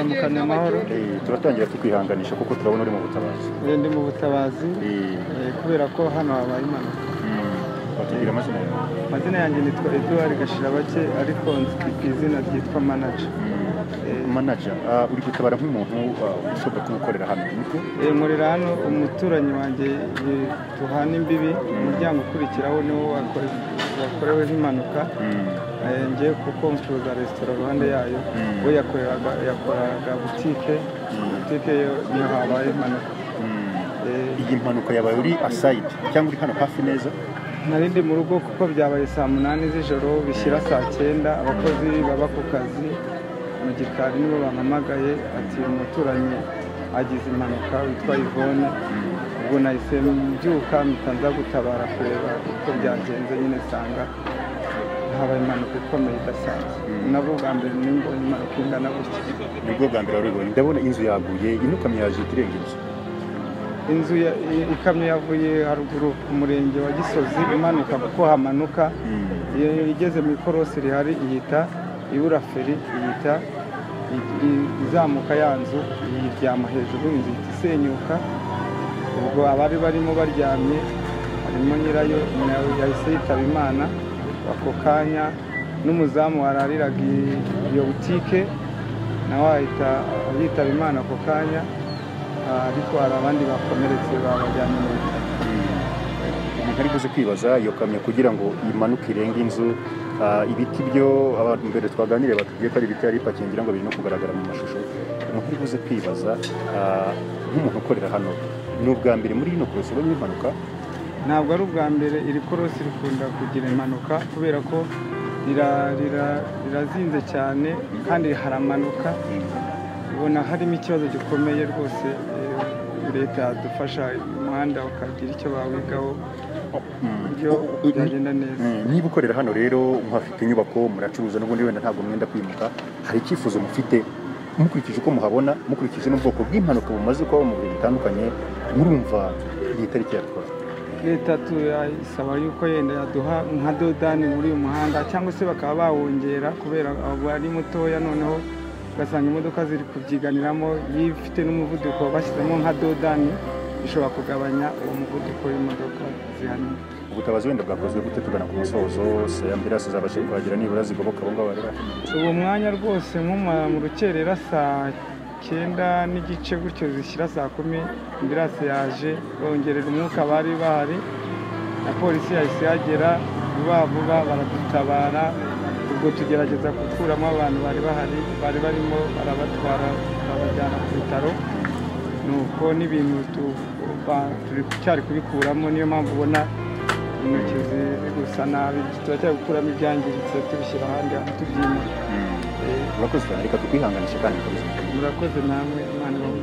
duhakana amahoro Eh, turatangira tukwihanganisha kuko turabona uri mu butabazi Eh, ndi mu butabazi Eh, eh, kubera ko hano habaye impanuka watubwira amazina yawe amazina yanjye nitwa eduard gashirabake ariko nzwi ku izina ryitwa manager manaja ah, uri gutabara nk'umuntu ah, ushobora kuwukorera hano niko Eh, nkorera hano umuturanyi wanjye eh, duhana imbibi umuryango ukurikiraho niwo wakore- wakoreweho impanuka Eh, ngiye kuko mfuza resitora ruhande yayo Mm. we yakoreraga yakoraga butike butike yo niyo habaye impanuka Eh, iyi mpanuka yabaye uri asayidi cyangwa uri hano hafi neza nari ndi mu rugo kuko byabaye saa munani z'ijoro bishyira saa cyenda abakozi baba ku kazi mu gikari nibo bampamagaye ati uyu muturanyi agize impanuka witwa Yvonne ubwo nahise mbyuka mpita nza gutabara kureba uko byagenze nyine nsanga habaye impanuka ikomeye idasanzwe nabwo bwa mbere nimbonye impanuka ingana gutya nibwo bwa mbere warubonye ndabona inzu yaguye inukamyo yaje iturenga inzu inzu ya- i- ikamyo yavuye haruguru ku murenge wa gisozi imanuka kuko hamanuka iyo igeze mu ikorosi rihari ihita ibura feri ihita i- i- izamuka ya nzu iyiryama hejuru inzu ihita isenyuka ubwo abari barimo baryamye harimo nyirayo nawe yahise yitaba imana ako kanya n'umuzamu warariraga i- iyo butike nawe ahita yitaba imana ako kanya Ah, ariko hari abandi bakomeretse babajyanye mu bitaro umuntu ari buze kwibaza iyo kamyo kugira ngo imanuke irenge inzu ah, ibiti byo abantu mbere twaganiriye batubwiye ko ari ibiti yari ipakingira ngo biri no kugaragara mu mashusho umuntu ari buze kwibaza ah, nk'umuntu ukorera hano ni ubwa mbere muri ino korosi ubonye impanuka ntabwo ari ubwa mbere iri korosi rikunda kugira impanuka kubera ko rira- rira- rirazinze cyane kandi haramanuka ubona harimo ikibazo gikomeye rwose eh, leta yadufasha umuhanda bakagira icyo bawigaho buryo byagenda neza Mm, niba ukorera hano rero muhafite inyubako muracuruza n'ubundi wenda ntabwo mwenda kwimuka hari icyifuzo mufite mukurikije uko muhabona mukurikije n'ubwoko bw'impanuka bumaze kuba mu bihe bitandukanye murumva iyi tariki yatwara leta turayisaba yuko yenda yaduha nka dodani muri uyu muhanda cyangwa se bakaba bawongera kubera ubu ari mutoya noneho ugasanga imodoka ziri kubyiganiramo iyo ifite n'umuvuduko bashyizemo nka dodani bishobora kugabanya uwo muvuduko w'imodoka zihari ubutabazi wenda bwakozwe gute tugana ku musozo se ambirasi zabashe kuhagera nibura zigoboka abo ngabo barera ubu mwanya rwose nko mu- mu rukerera saa cyenda n'igice gutyo zishyira saa kumi ambirasi yaje bongerera umwuka bari bahari na polisi yahise yagera vuba vuba baradutabara ubwo tugerageza gukuramo abantu bari bahari bari barimo barabatwara babajyana ku bitaro nuko n'ibintu tu- ba- turi cyari kubikuramo niyo mpamvu ubona intoki zi- ziri gusa nabi turacyari gukuramo ibyangiritse tubishyira ahandi tubyimura urakoze cyane reka tukwihanganisha kandi tukomeze. murakoze namwe imana ibahe